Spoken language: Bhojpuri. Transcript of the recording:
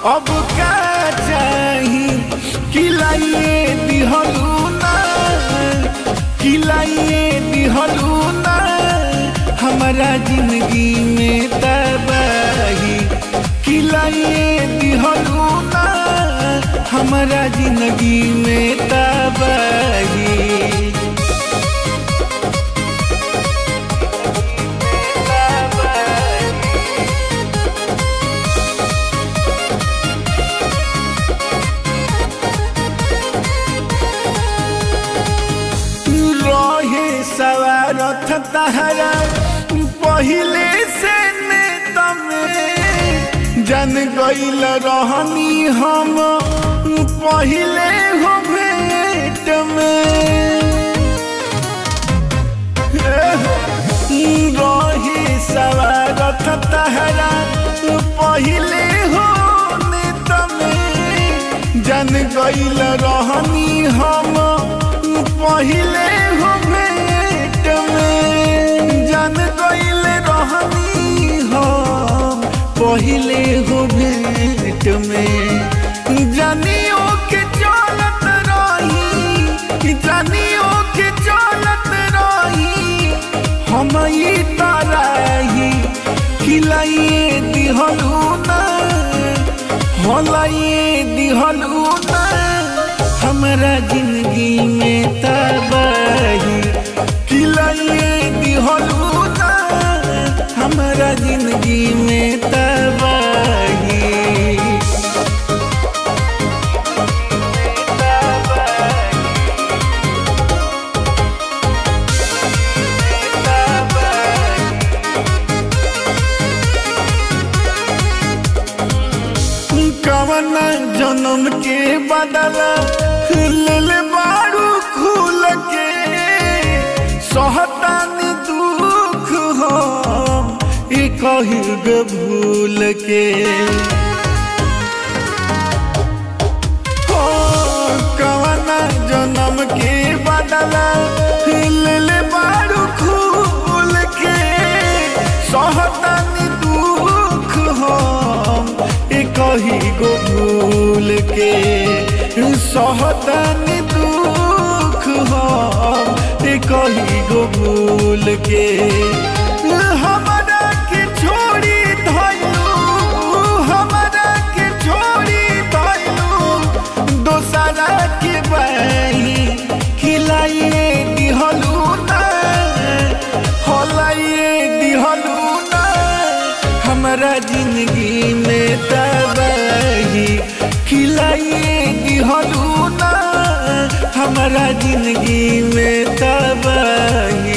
अब का चाही किलाइए दिहलू ना किलाइए दिहलू ना हमारा जिंदगी में तबाही किलाइए दिहलू ना हमारा जिंदगी में तबाही रहे सवारथ तहरा पहिले से नेता में जन गईल रहनी हम पहिले हो भेंट में रहे सवारथ तहरा पहिले हो नेता में जन गईल रहनी हम पहिले हो भेंट में जन गईल रहनी हम पहिले हो भेंट में जानियो के चलत रही जानियो के चलत रही हम ई तरही खिलाइए दिहलू ना हलाइए दिहलू ना हमारा जिंदगी में तबाही खिलाइए दिहलू ना हमारा जिंदगी में तबाही कवन जन्म के बदला लेल बारू खुल के सहतानी दुख हम ई कहिग भूल के हो कवन जन्म के बदला लेल बारू खुल के सहतानी दुख हम ई कही गो भूल के सहतानी दुख हम ई कही गो भूल के हमरा के छोड़ी धैलू हमरा के छोड़ी धैलू दोसरा के बही खिलाइए दिहलू ना हलाइए दिहलू ना हमारा जिंदगी में तबाही खिलाइए दिहलू ना हमारा जिंदगी में तबाही